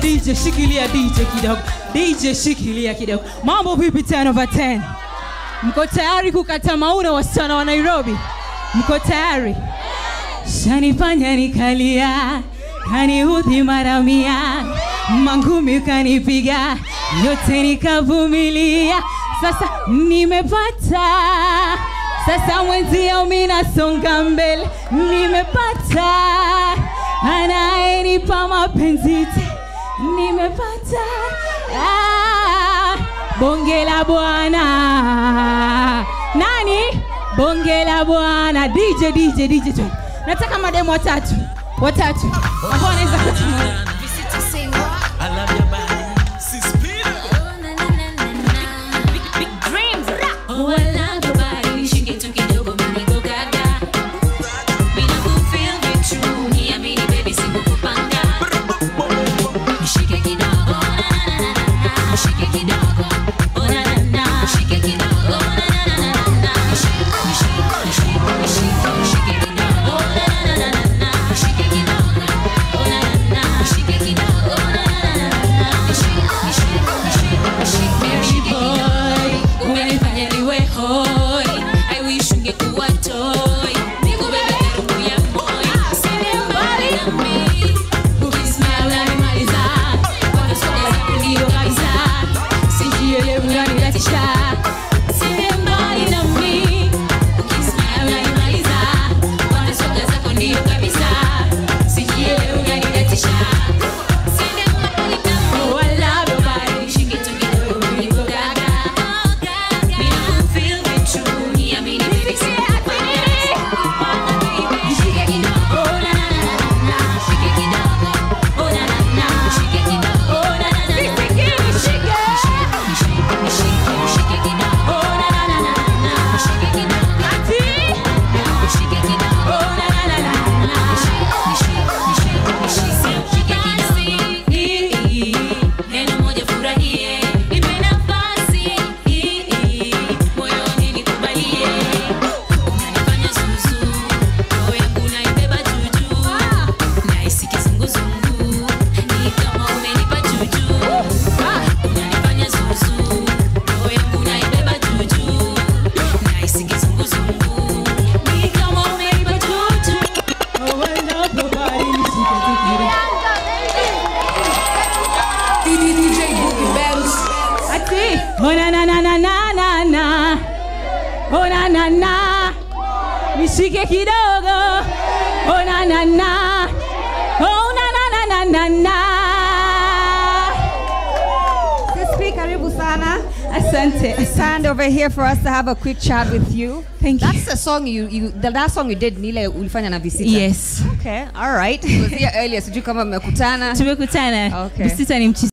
DJ shikilia DJ kidogo. DJ shikilia kidogo. Mambo vipi 10 over 10? Mko tayari kukata mauna wasichana wa Nairobi? Mko tayari? Shanifanya nikalia, kaniudhi mara mia, mangumi ukanipiga, yote nikavumilia. Sasa nimepata, sasa mwenzio mimi nasonga mbele, nimepata anayenipa mapenzi te, nimepata ah, bonge la bwana nani bonge la bwana dj dj dj tu nataka mademu watatu watatu ambao wanaweza kutuma I love your body. Sispira. Umenifanya niwe hoi I wish ungekuwa toy Nikubebe karibu ya moyo Usiende mbali nami Ukismile unanimaliza Kwa sura zako ndio kabisa Sijielewi unanilatisha Usiende mbali nami Ukismile unanimaliza Kwa sura zako ndio kabisa Sijielewi unanilatisha Usiende mbali nami Oh, I love your body Shike tu kidogo niko gaga Neno moja furahie, nipe nafasi moyoni nikubalie, unanifanya zuzu, roho yangu naibeba juju, nahisi kizunguzungu, ni kama umenipa juju, unanifanya zuzu, roho yangu naibeba juju, nahisi kizunguzungu, ni kama umenipa juju. Oh, I love your body, nishike tu kidogo. Ati, oh na na na na na na na, oh na na na, nishike kidogo, oh na na na, oh na na na na na na. Sister, karibu sana. Asante, Stand over here for us to have a quick chat with you. Thank you. That's the song you, you the last song you did ni ile ulifanya na Visita. Yes, Okay, all right. It was here earlier. Sijui kama mmekutana. tumekutana. Okay. Visita ni mchi